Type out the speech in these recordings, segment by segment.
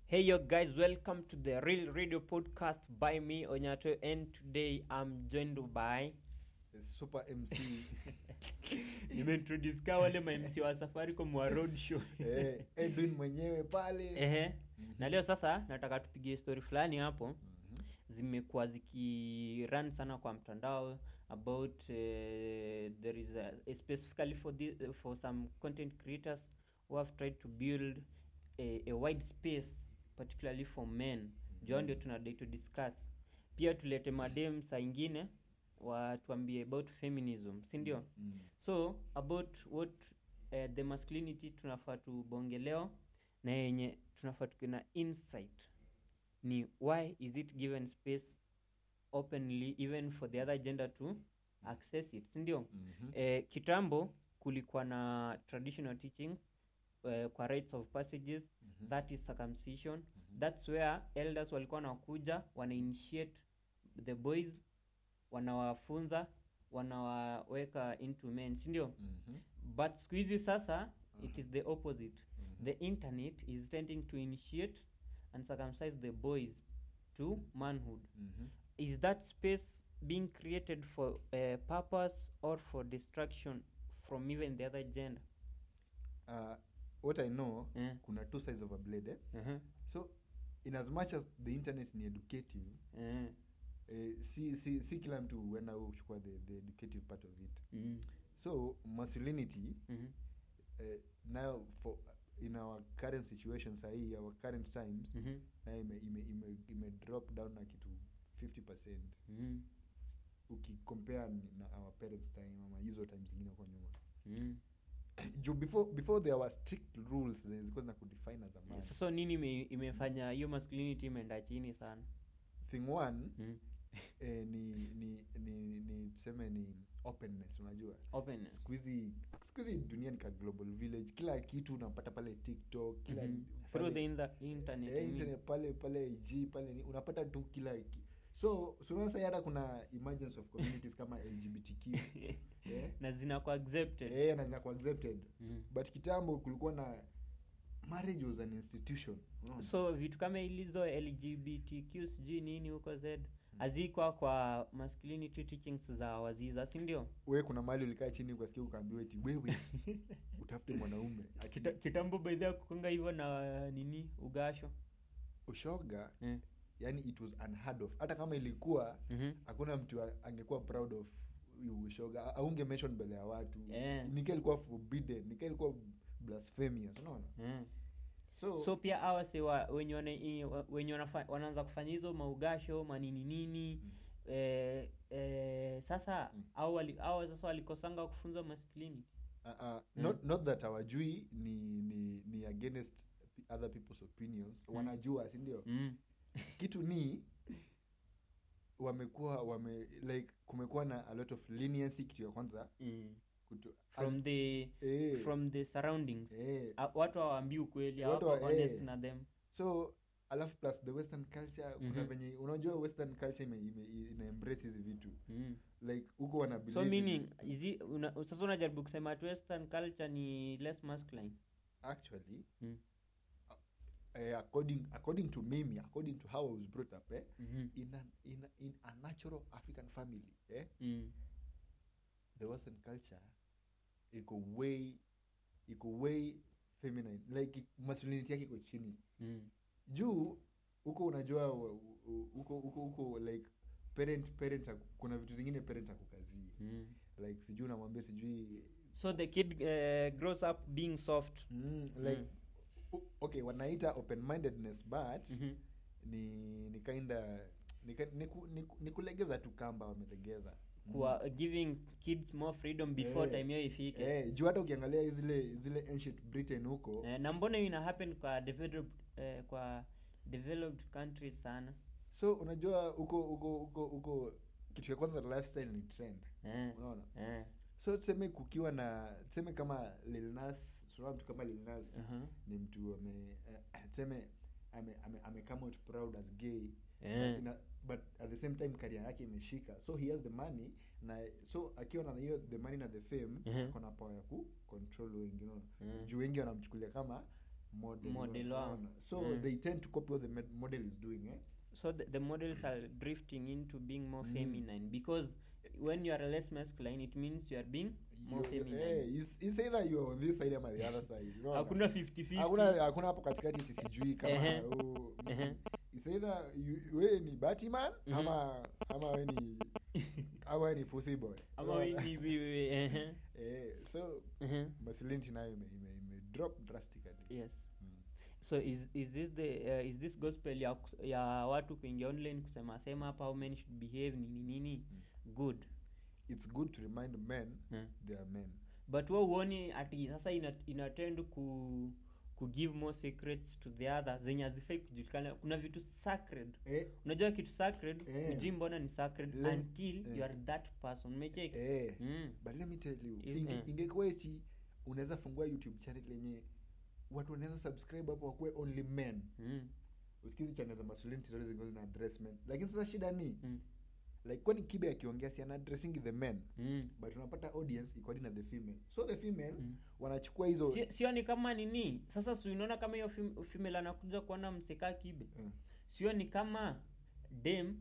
Hey yo guys, welcome to the Real Radio Podcast by me Onyato and today I'm joined by super mc nimeintroduce ka wale ma MC wa Safaricom wa road show. eh, edwin mwenyewe pale Ehe. Na leo sasa nataka tupige story fulani hapo Mhm. zimekuwa zikirun sana kwa mtandao about uh, there is a, specifically for the, for some content creators who have tried to build a, a wide space particularly for men jo ndio tunadai to discuss pia tulete madem saa ingine watuambie about feminism si ndio Mm. so about what uh, the masculinity tunafaa tubonge leo na yenye tunafaa tukiwe na insight ni why is it given space openly even for the other gender to access it sindio Mhm. eh, kitambo kulikuwa na traditional teachings eh, kwa rites of passages Mhm. that is circumcision that's where elders walikuwa wanakuja wana initiate the boys wanawafunza wanawaweka into men sindio Mhm. but siku hizi sasa it is the opposite Mhm. the internet is tending to initiate and circumcise the boys to manhood Mhm. is that space being created for uh, purpose or for distraction from even the other gender Uh, what i know Eh. kuna two sides of a blade eh? uh-huh. so in as much as the internet ni educative uh eh, si, si, si kila mtu huenda kuchukua the, the educative part of it mm so masculinity Mhm. eh, now for in our current situation sahii our current times Mhm. nayo ime, ime, ime, ime drop down na kitu 50 Mhm. ukicompare ni- na our parents time ama hizo time zingine kwa nyuma Mhm. juu before before there were strict rules zenye zilikuwa zina kudefine as a man sasa nini ime, imefanya hiyo masculinity imeenda chini sana thing one Mhm. eh, ni ni ni ni tuseme ni openness unajua openness siku hizi siku hizi dunia ni ka global village kila kitu unapata pale tiktok kila Mhm. pale- through the inter- internet, eh, I mean. internet pale pale ig pale ni, unapata tu kila ki- so sunaona sasa hata kuna emergence of communities kama lgbtq eh? na zinakuwa accepted eh, na zinakuwa accepted Mhm. but kitambo kulikuwa na marriage was an institution unaona? so vitu kama ilizo lgbtq sijui nini huko z hazikwa kwa masculinity teachings za waziza si ndio we kuna mahali ulikaa chini ukasikia ukaambiwa eti wewe utafute mwanaume Kita, kitambo baidha kukunga hivyo na nini ugasho ushoga mm. yani it was unheard of hata kama ilikuwa Mhm. hakuna mtu a- angekuwa proud of hiyo ushoga aunge mention mbele ya watu Yeah. nika ilikuwa forbidden nika ilikuwa blasphemous unaona Mm. so, so pia awase wa, wenye wana- i- wa- wenye wanafa- wanaanza kufanya hizo maugasho manini nini Mm. eh, eh, sasa Mm. au wali, au sasa walikosanga kufunza masculinity uh, uh, Mm. not, not that hawajui ni ni ni against other people's opinions Mm. wanajua si ndio mm. kitu ni wamekuwa wame like kumekuwa na a lot of leniency kitu ya kwanza Mm. kutu, from as- the eh, from the surroundings eh, Ah, watu hawaambii ukweli Watu hawako wa- honest eh. na them so alafu plus the western culture kuna Mhm. venye unajua western culture ime, ime, ina embrace hizi vitu mm. like huko wana so believe in- meaning is it, una, sasa unajaribu kusema ati western culture ni less masculine actually mm. eh, according according to mimi according to how i was brought up eh, Mhm. in, a, in, a, in a natural african family eh, Mm. the western culture iko way iko way feminine like masculinity yake iko chini Mm. juu huko unajua wa- u- huko huko huko like parent parent haku- kuna vitu zingine parent akukazii Mm. like sijui unamwambia sijui so the kid uh, grows up being soft mm, like Mm. u- okay wanaita open mindedness but Mhm. ni ni kinda ni, ki- ni, ku, ni, ku- ni kulegeza tu kamba wamelegeza Mm. kuwa giving kids more freedom before Eh, time hiyo ifike eh, juu hata ukiangalia zile zile ancient britain huko eh, na mbona hiyo ina happen kwa developed eh, kwa developed countries sana so unajua huko huko huko huko kitu ya kwanza lifestyle ni trend eh. unaona eh. so tuseme kukiwa na tuseme kama Lil Nas tunaona mtu kama Lil Nas Uh-huh. ni mtu ame eh, tuseme ame, ame, ame come out proud as gay Eh. but, ina, but at the same time career yake imeshika so he has the money na so akiwa na hiyo the money na the fame Mhm. ako na power ya ku control wengi unaona Mhm. juu wengi wanamchukulia kama model, Model wao. unaona? so Mm. they tend to copy what the med- model is doing eh? so the, the models are drifting into being more Mm. feminine because when you are less masculine it means you are being more You- feminine eh, it's- it's either you are on this side ama the other side unaona? hakuna 50 hakuna hakuna hapo katikati eti sijui kama Ehe. oh, mm, Ehe. it's either you- wewe ni batman Mhm. ama ama wewe ni ama wewe ni pussy boy ama Unaona? we- we- we- ehe, eh, so ehe. masculinity nayo ime, ime, ime drop drastically yes mm. so is, is this the uh, is this gospel ya, kus- ya watu kuingia online kusema sema hapa how men should behave nini nini good it's good to remind men Hmm. they are men but wa uoni ati sasa ina, inatend ku ku give more secrets to the other zenye hazifai kujulikana kuna vitu sacred eh, unajua kitu sacred Eh. ujui mbona ni sacred Lem- until eh. you are that person umecheki eh. mm. but let me tell you Is- inge, eh. ingekuwa eti unaweza fungua youtube channel yenye watu wanaweza subscribe hapo wakuwe only men Mm. usikizi channel za masculinity zote zingine zina address men lakini sasa shida ni Mm. like kwani kibe akiongea si ana addressing the men Mm. but unapata audience iko hadi na the female so the female Mm. wanachukua hizo Si- sio ni kama nini sasa si unaona kama hiyo fem- female anakuja kuona mseka kibe Mm. sio ni kama dem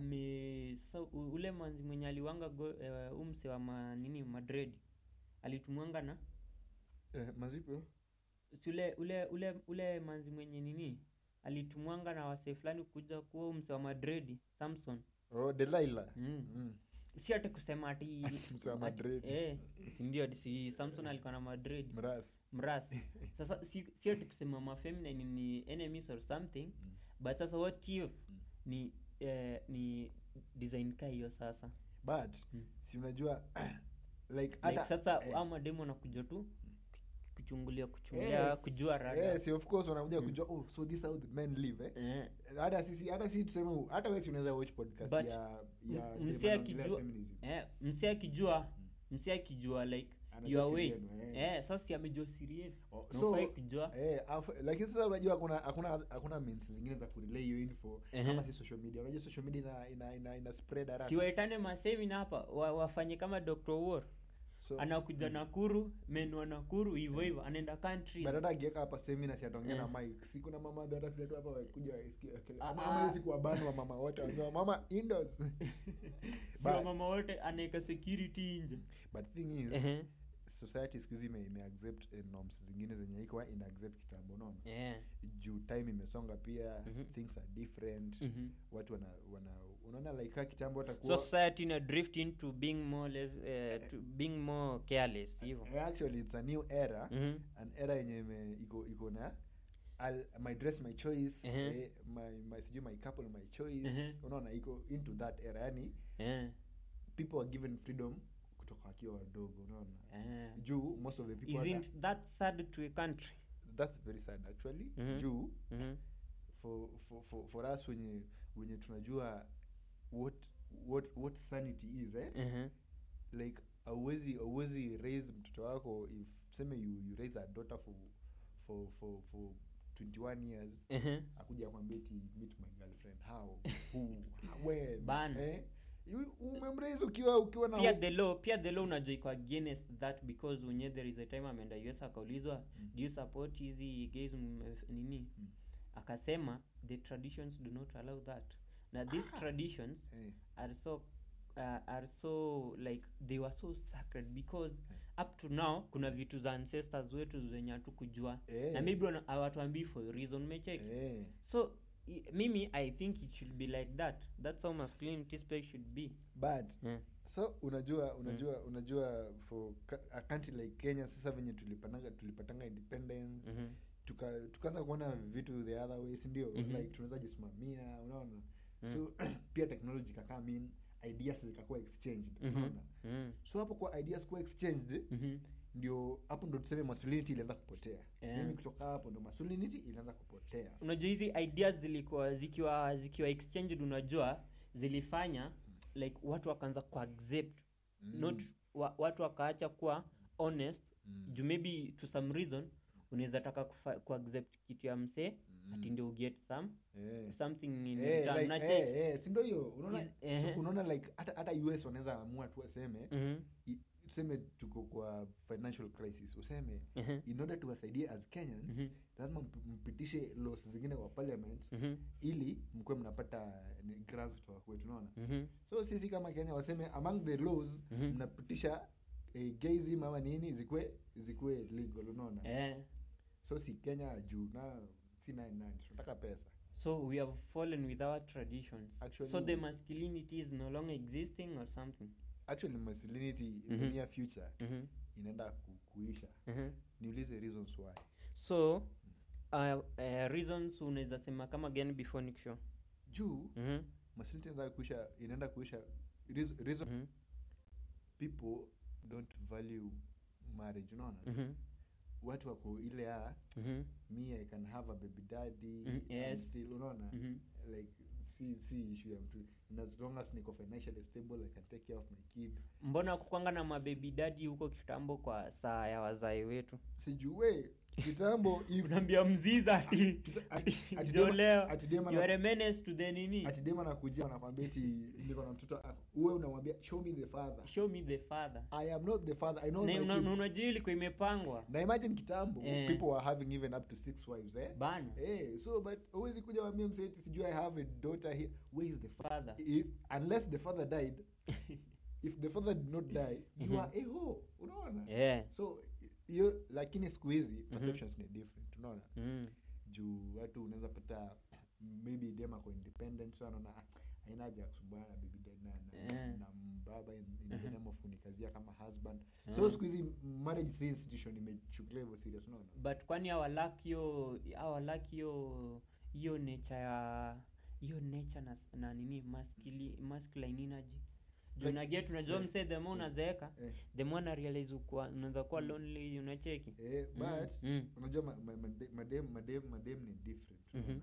ame sasa u- ule manzi mwenye aliwanga go, uh, umse wa ma, nini madred alitumwanga na eh, mazipo si ule ule ule ule manzi mwenye nini alitumwanga na wasee fulani kuja kuwa umse wa madredi samson oh delilah mm. mm. si ati kusema ati Mse wa ati- Madrid. eh, si ndio si samson alikuwa na madred mras mras sasa si, si ati kusema mafeminine ni enemies or something but sasa what if ni eh, ni design ka hiyo sasa but Mm. si unajua like like hata sasa eh, ama demo nakuja tu kuchungulia kuchungulia yes, kujua rada yes, of course wanakuja Mm. kujua oh so this how the men live eh eh, hata sisi hata sisi tuseme u- hata wewe si unaweza watch podcast But ya ya m- dem msee anaongelea akijua- feminism. eh, msi akijua msi akijua like Anajua your way siri yenu, eh. eh, sasa si amejua siri yenu Oh, Na so hufai kujua eh afu- lakini sasa unajua hakuna hakuna hakuna means zingine za kurelay hiyo info Ehe. kama si social media unajua social media ina ina ina, ina spread haraka siwaitane masemina hapa wa, wafanye kama dr war so anakuja nakuru menua nakuru hivyo hivyo anaenda country but hata akiweka hapa seminar si ataongea Eh. na mic si kuna mama hata vile tu hapa wakuja waisikie wakele- Ah, ama ah. ama hiyo siku wabanu wa mama wote wanasema mama indoors si But- mama wote anaeka security nje but thing is Ehe. society siku hizi ime, ime accept eh, norms zingine zenye ikuwa ina accept kitambo unaona yeah. juu time imesonga pia Mhm. things are different Mhm. watu wana wana unaona like ka kitambo so watakuwa society ina drift into being more less, uh, to being more careless hivyo Eh, actually it's a new era Mhm. an era yenye ime- iko iko na I'll, my dress my choice Ehe. eh, my, my sijui my couple my choice Ehe. unaona iko into that era yani Yeah. people are given freedom kutoka wakiwa wadogo unaona Yeah. juu most of the people are, isn't that sad to a country that's very sad actually Mhm. juu Mhm. for, for, for, for us wenye wenye tunajua what what what sanity is eh? Mhm. like auwezi auwezi raise mtoto wako if seme you, you raise a daughter for for for for 21 years Mhm. akuja akwambia ti meet my girlfriend how who when Bana. eh? You- umemraise ukiwa ukiwa na pia hope. the law pia the law unajua iko against that because wenye there is a time ameenda us akaulizwa Mm. do you support hizi gays m- f- nini Mm. akasema the traditions do not allow that na these traditions eh, are so uh, are so like they were so sacred because up to now kuna vitu za ancestors wetu zenye hatukujua eh, na maybe wana- hawatuambii for a reason umecheki eh. so i- mimi i think it should be like that that's how masculinity space should be but yeah. so unajua unajua unajua for ka- a country like kenya sasa venye tulipatanga tulipatanga independence Mhm. tuka tukaanza kuona vitu the other way si ndio Mhm. like tunaweza jisimamia unaona Mm. so pia technology kakaa mean ideas zikakuwa exchanged Mhm. unaona Mm. so hapo kwa ideas kuwa exchanged Mhm. ndio hapo ndo tuseme masculinity ilianza kupotea Yeah. mimi kutoka hapo ndo masculinity ilianza kupotea unajua hizi ideas zilikuwa zikiwa zikiwa exchanged unajua zilifanya like watu wakaanza kuaccept Mm. not wa, watu wakaacha kuwa honest Mm. juu maybe to some reason unaweza taka kufa- kuaccept kitu ya msee Mm. ati ndio uget some Eh. something in Eh, return. like, Unache- eh, eh, si ndio hiyo unaona Is- ehe. so unaona like hata hata us wanaweza amua tu waseme Mhm. i- tuseme tuko kwa financial crisis useme Mhm. in order tuwasaidie as kenyans Mhm. lazima mp- mpitishe laws zingine kwa parliament Mhm. ili mkuwe mnapata ni grants kutoka kwetu unaona Mhm. so sisi kama kenya waseme among the laws Mhm. mnapitisha eh, gayism ama nini zikuwe zikuwe legal unaona Eh. so si kenya juu na si nine nine tunataka pesa so we have fallen with our traditions so Actually- the masculinity is no longer existing or something actually masculinity in the Mhm. near future Mhm. inaenda ku, kuisha Mhm. niulize reasons why so uh, uh, reasons unaweza sema kama gani before nikisho juu Mhm. masculinity inaenda kuisha inaenda kuisha reason, reason Mhm. people don't value marriage unaona Mhm. watu wako ile ya Mhm. me i can have a baby daddy Mhm, and yes. still unaona Mhm. like si si issue ya mtu and as long as niko financially stable i can take care of my kid mbona kukwanga na mabebi dadi huko kitambo kwa saa ya wazae wetu sijue kitambo if unaambia mziza ati Kita- ati- ati ndio dema- leo ati dema you na- are a menace to the nini ati dema nakujia anakwambia eti niko na mtoto ah, uwe unamwambia show me the father show me the father i am not the father i know Na my una- kids. unajua ilikuwa imepangwa na imagine kitambo Eh. people were having even up to six wives eh bana Eh, so but huwezi kuja wambia mseti sijui i have a daughter here where is the father father if, unless the father died if the father did not die you Mhm. are a ho unaona yeah. so hiyo lakini siku hizi perceptions ni different unaona mm. juu watu unaweza pata maybe dem ako independent so anaona "Ah, haina haja ya kusumbana na bibi dad na, na, Eh. na mbaba in, in the Mhm. name of kunikazia kama husband Mhm. so siku hizi marriage si institution imechukulia hivyo serious unaona but kwani awalak hiyo awalak hiyo hiyo nature ya hiyo nature na, na nini masculine masculine energy juu Like- naget unajua eh, mse the more eh, unazeeka eh, the more na realize ukua unaweza kuwa Mm. lonely unacheki eh, Mm, but mm, unajua ma, ma, made- madem madem madem ni different Mhm. unaona?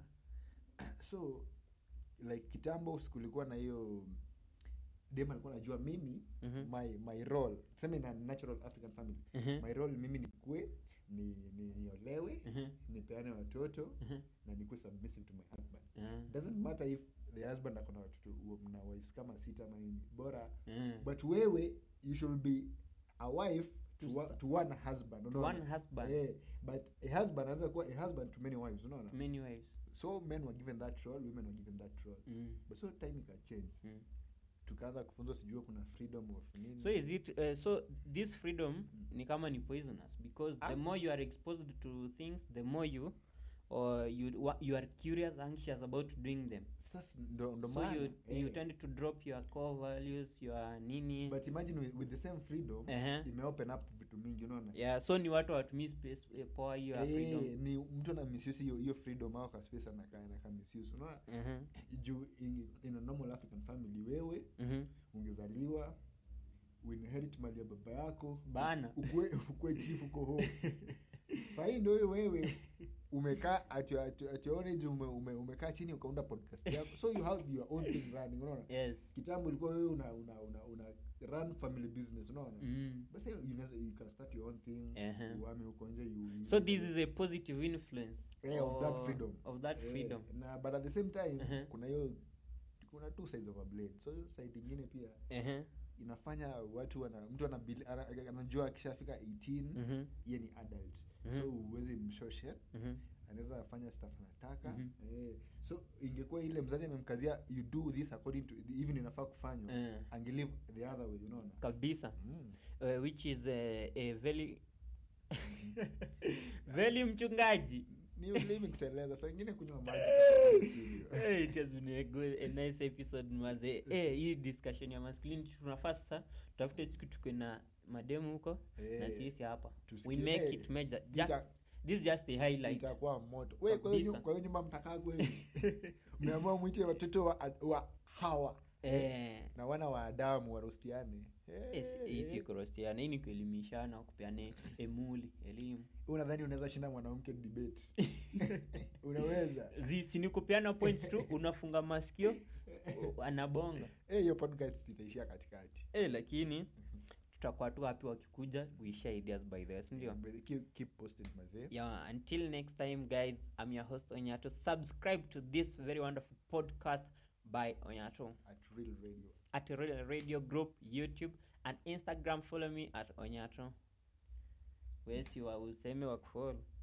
so like kitambo kulikuwa na hiyo dem alikuwa anajua mimi mhm, my my role tuseme na natural african family mhm, my role mimi nikue ni ni- niolewe mhm, nipeane watoto mhm, na nikuwe submissive to my husband yeah, doesn't matter if the husband akona watoto na wives kama sita ama nini bora yeah. but wewe you should be a wife to, To wa, s- to one husband To unaona? one husband Eh, but a husband anaweza kuwa a husband to many wives unaona many ways so men were given that role women were given that role mm. but so time ikachange Mm. tukaanza kufunzwa sijua kuna freedom of nini so is it uh, so this freedom ni kama ni poisonous because the Ah. more you are exposed to things the more you or you wa- you are curious anxious about doing them sasa ndo, ndo so maana, you, you eh, tend to drop your core values your nini but imagine with, with the same freedom Ehe. imeopen up vitu mingi unaona yeah so ni watu watumii space eh, poa hiyo ya Eh, freedom ni mtu ana misuse hiyo hiyo freedom au ka space anakaa anakaa misuse unaona Mhm, juu in, in a normal african family wewe mhm. ungezaliwa uinherit mali ya baba yako Bana. ukue, ukue chief uko home sahii ndo hiyo wewe umekaa at your, at your, at your own age ume, ume, umekaa chini ukaunda podcast yako so you have your own thing running unaona yes kitambo ilikuwa wewe una, una, una, una run family business unaona mm. basi you, unaweza- you can start your own thing Ehe. uame huko nje you, you so this is a positive influence Yeah, of that or- freedom. of that Eh, freedom na but at the same time Ehe. kuna hiyo kuna two sides of a blade so hiyo side ingine pia Ehe, inafanya watu wana mtu anabili- ana- anajua akishafika 18 mhm, yeye ni adult Mhm. so huwezi mshoshe mhm. anaweza fanya stuff anataka Mhm. eh, so ingekuwa ile mzazi amemkazia you do this according to even inafaa kufanywa Eh. angelive the other way unaona kabisa mm. uh, which is a, a very very mchungaji ni ulimi kuteleza saa ingine kunywa maji kwa studio. hey, it has been a, good, a nice episode maze hey, hii discussion ya masculinity tunafaa sasa tutafute siku tukwe na mademu huko na Eh, sisi hapa we tusikie. make Eh, it major just ita- this is just a highlight itakuwa moto we kwa hiyo Kabisa. nyu- kwa hiyo nyumba mtakaa kweli mmeamua mwite watoto wa, wa hawa eh na wana wa adamu warostiane Eh, hii eh. si kurostiana hii ni kuelimishana kupeana emuli elimu unadhani unaweza shinda mwanamke debate unaweza Zi- si ni kupeana points tu unafunga masikio u- anabonga Eh, hiyo podcast itaishia katikati eh lakini tutakuwa tu happy wakikuja we share ideas by this ndio But keep, keep posting mazee yeah until next time guys i'm your host onyato subscribe to this very wonderful podcast by onyato at real radio at real radio group youtube and instagram follow me at onyato wesi wa useme wa kufollow